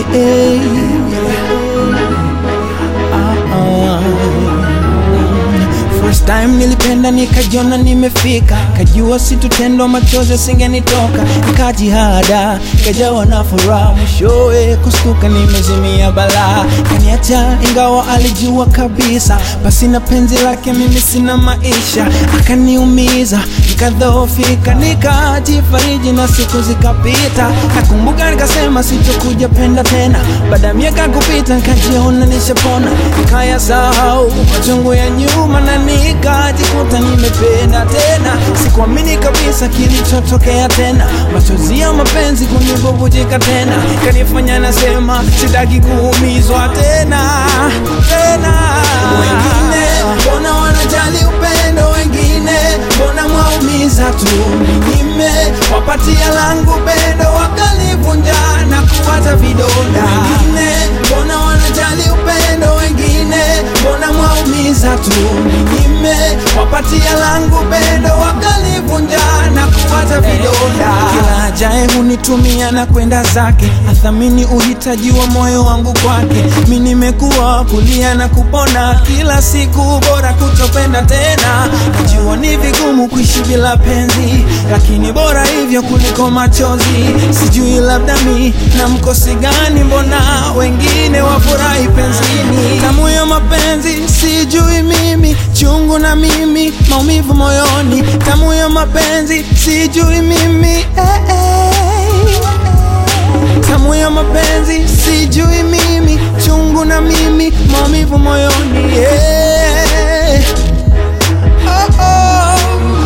hey. Ah, ah. First time nilipenda nikajiona nimefika, kajua situtendwa machozi singenitoka, nikajihada kajawa na furaha, mwishowe kustuka nimezimia balaa, kaniacha ingawa alijua kabisa, basi na penzi lake mimi sina maisha, akaniumiza nikadhoofika, nikajifariji na siku zikapita, nakumbuka nikasema sitokuja penda tena, baada ya miaka kupita nikajiona nishapona, nikayasahau machungu ya nyuma na nikajikuta nimependa tena, sikuamini kabisa kilichotokea tena, machozi ya mapenzi kunibubujika tena, kanifanya nasema sitaki kuumizwa tena tena. Wengine mbona wanajali upendo, wengine mbona mwaumiza tu, ninyime wapatia langu pendo, wakalivunja na kuwacha vidonda. Wengine mbona wanajali upendo, wengine mbona mwaumiza tu, ninyime wapatia langu pendo, wakalivunja na kuwacha vidonda. Kila ajaye hunitumia na kwenda zake, athamini uhitaji wa moyo wangu kwake. Mi nimekuwa kulia na kupona kila siku, bora kutopenda tena. Najua ni vigumu kuishi bila penzi, lakini bora hivyo kuliko machozi. Sijui labda mi na mkosi gani, mbona wengine wafurahi penzini. Tamu ya mapenzi sijui mimi, chungu na mimi, maumivu moyoni. Tamu ya mapenzi sijui mimi eh, eh. Tamu ya mapenzi sijui mimi, chungu na mimi, maumivu moyoni yeah. oh, oh,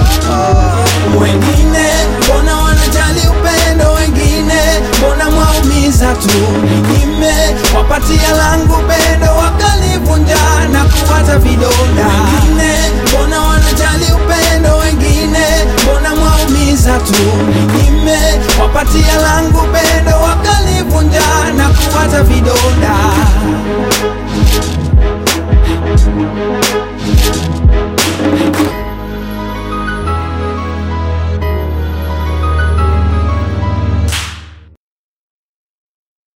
oh. Wengine mbona wanajali upendo, wengine mbona mwaumiza tu, ninyime wapatia langu pendo, wakalivunja na kuwacha vidonda. Wengine mbona wanajali upendo, wengine mbona mwaumiza tu, ninyime wapatia langu